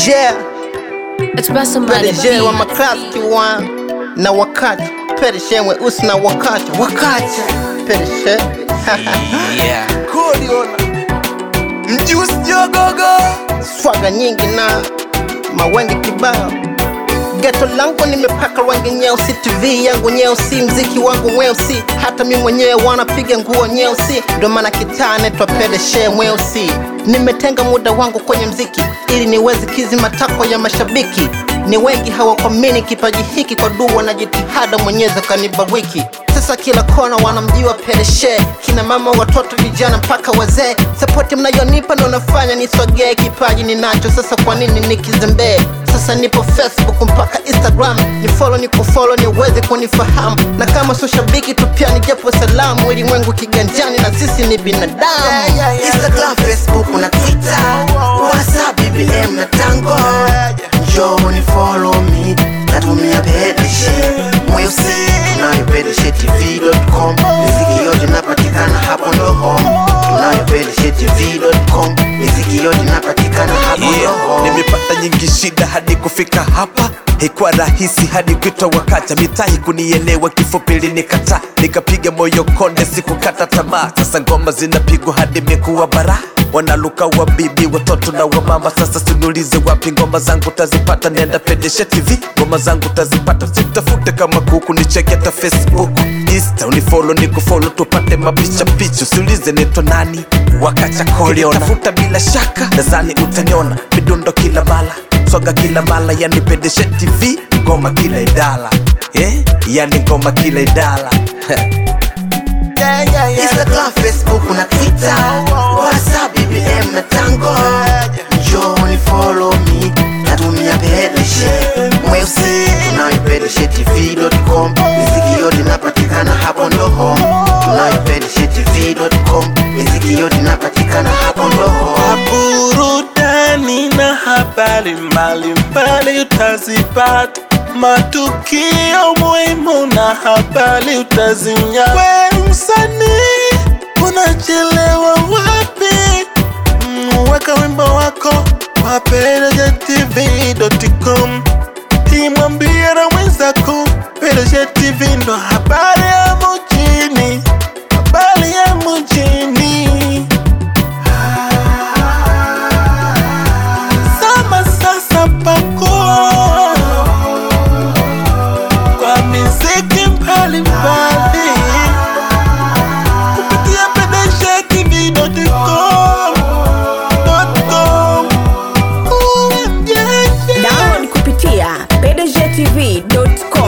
PDG It's by somebody. PDG wa maklaski one na wakati PDG weusi na wakati wakati PDG Yeah. Koliona Mjusi jogogo swaga nyingi na mawenge kibao geto langu nimepaka rangi nyeusi tv yangu nyeusi mziki wangu mweusi hata mi mwenyewe wanapiga nguo nyeusi ndo maana kitaa netwa pedeshe mweusi nimetenga muda wangu kwenye mziki ili niweze kizi matakwa ya mashabiki ni wengi hawakwamini kipaji hiki kwa dua na jitihada mwenyezi kanibariki sasa kila kona wanamjua pedeshe kina mama watoto vijana mpaka wazee sapoti mnayonipa ndo nafanya nisogee kipaji ninacho sasa kwa nini nikizembee sasa nipo facebook mpaka instagram ni follow ni kufolo niweze kunifahamu na kama sio shabiki tu pia ni japo salamu ulimwengu kiganjani na sisi ni binadamu Instagram, Facebook na Twitter, WhatsApp, BBM na Tango. Njoo ni follow me, natumia pedeshe mweusi, tunayo pedeshe tv.com. Miziki yote inapatikana hapo ndo home, tunayo pedeshe tv.com. Miziki yote inapatikana hapo ndo yeah. home. Nimepata nyingi shida hadi kufika hapa Haikuwa rahisi hadi kuitwa wakacha mitahi kunielewa kifupi linikata nikapiga moyo konde sikukata tamaa sasa ngoma zinapigwa hadi mekuwa bara wanaluka wa bibi watoto na wamama sasa sinulize wapi ngoma zangu tazipata nenda pedeshe tv ngoma zangu tazipata sitafute kama kuku nicheke hata facebook insta unifolo nikufolo tupate mapicha picha usiulize neto nani wakacha koliona tafuta bila shaka nadhani utaniona midundo kila mala swaga kila mala yani pedeshe tv ngoma kila idala eh? yani ngoma kila idala Instagram, Facebook na Twitter, WhatsApp, BBM na Tango. Njoo ni follow me, natumia pedeshe mweusi, tunayo pedeshe tv.com. Miziki yote inapatikana hapo ndo home, tunayo pedeshe tv.com. Miziki yote inapatikana hapo ndo home. burudani na habari mbalimbali utazipata, matukio muhimu na habari utazinya. We msanii, unachelewa wapi? Mm, Weka wimbo wako kwa PDGTV.com, imwambie na mwenzako PDG TV ndo habari ya mjini, habari ya mjini. Sama sasa pakua kwa miziki mbalimbali kupitia pedeshetv.com. Download kupitia pdgtv.com